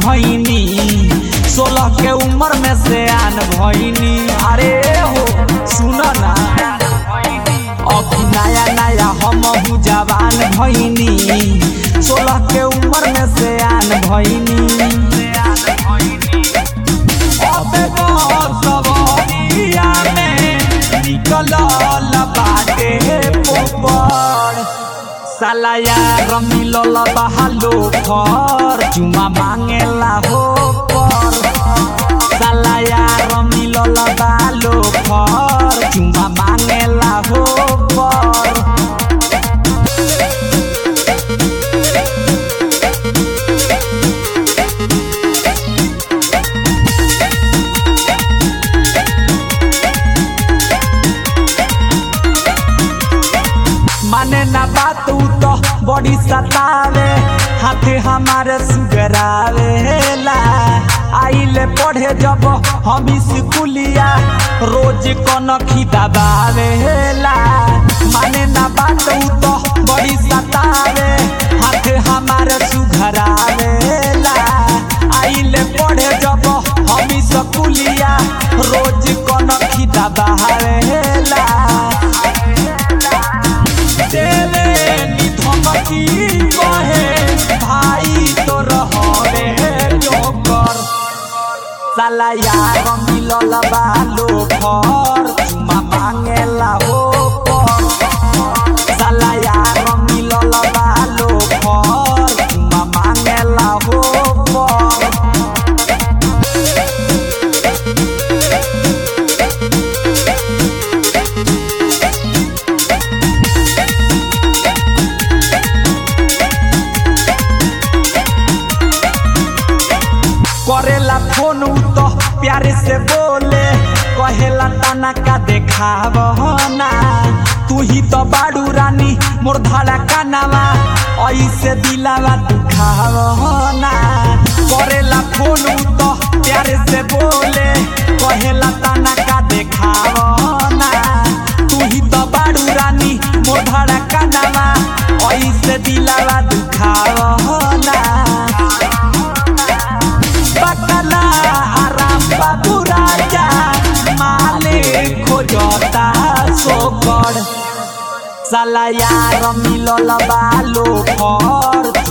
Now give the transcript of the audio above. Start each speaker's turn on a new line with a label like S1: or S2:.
S1: भैनी सोलह के उम्र में से आन भैनी अरे हो सुन ना अभी नया नया हम जवान भैनी सोलह के उम्र में से आन भैनी अबे सवरिया में निकल बाटे पोपड़ साला यार मिलल बहालो फर चुमा मांगेला हो पर साला यार मिलल बालो फर चुमा मांगेला हो पर माने ना बात उ तो बड़ी सतावे हाथे हमारे सुगरावेला आइले पढ़े जब हम स्कूलिया रोज कनखी दबावेला माने ना बात उ तो बड़ी सतावे हाथे हमारे सुघरावेला आइले पढ़े जब हम स्कूलिया रोज कनखी दबावेला देले नी धमकी कहे भाई तो रहबे जोकर साला यार मिलल बालो फर चुमा मांगेला हो पर साला यार मिलल बालो फर चुमा मांगेला हो पर करेला फोन उ तो प्यारे से बोले कहेला तना का देखाव ना तू ही तो बाड़ू रानी मोर धाड़ा कानावा ऐसे दिलावा दुखाव ना करेला फोन उ तो प्यारे से बोले कहेला तना का देखाव ना तू ही तो बाड़ू रानी मोर धाड़ा कानावा ऐसे दिलावा दुखाव ना बकला आराम बाबू राजा माले खोजता सोकर साला यार मिलल बालो फर